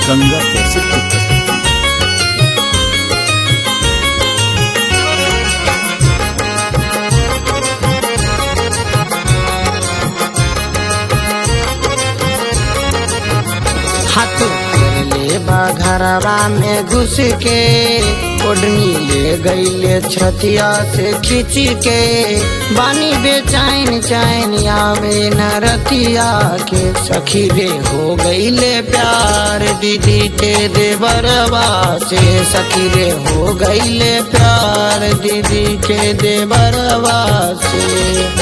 गंगा कैसे की प्रस्तुति हाथ ले बा घरवा में घुस के ओढ़नी ले गईले छतिया से खींच के बानी बेचैन चैन आवे न रतिया के सखी रे हो गईले प्यार दीदी के देवरवा से सखी रे हो गईले प्यार दीदी के देवरवा से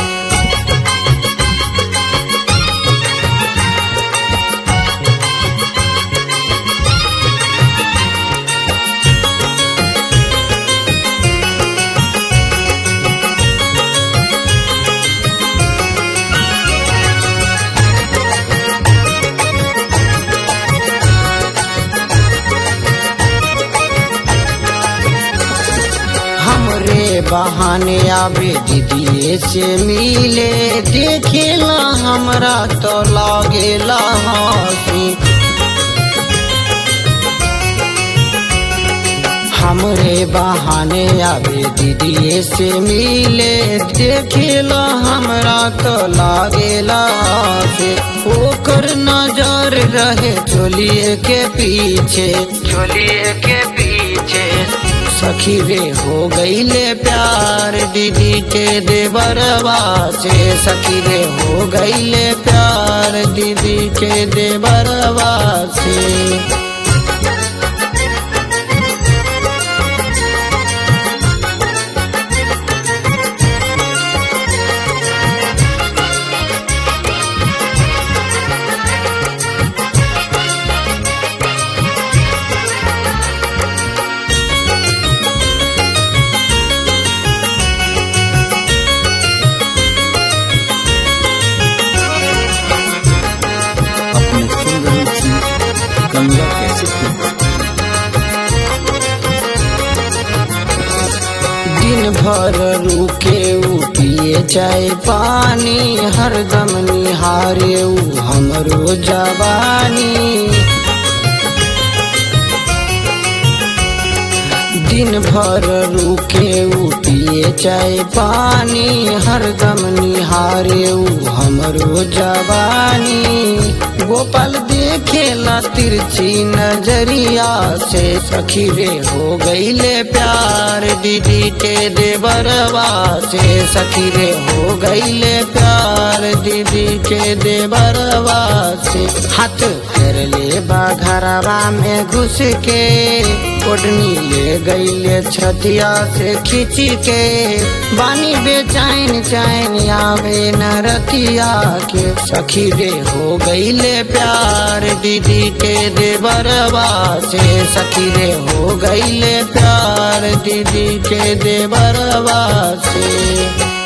हमरे बहाने आवे दीदी से मिले देखेला हमरा तो लागेला हंसी हमरे बहाने आवे दीदी से मिले देखेला हमरा तो लागेला से ओकर नजर रहे चोलिए के पीछे चोलिए के पीछे सखी रे हो गईले प्यार दीदी के देवरवा से सखी रे हो गईले प्यार दीदी के देवरवा से अपने सुन रही थी गंगा कैसे की प्रस्तुति दिन भर रुके उ पिए चाय पानी हरदम निहारे उ हमरो जवानी दिन भर रुके उ पिए चाय पानी हरदम निहारे उ हमरो जवानी गोपाल देखेला तिरछी नजरिया से सखी रे हो गईले प्यार दीदी के देवरवा से सखी रे हो गईले प्यार दीदी के देवरवा से हाथ फेर ले बा घरवा में घुस के ओढ़नी ले गईले छतिया से खींच के बानी बेचैन चैन आवे न रतिया के सखी रे हो गईले प्यार दीदी के देवरवा से सखी रे हो गईले प्यार दीदी के देवरवा से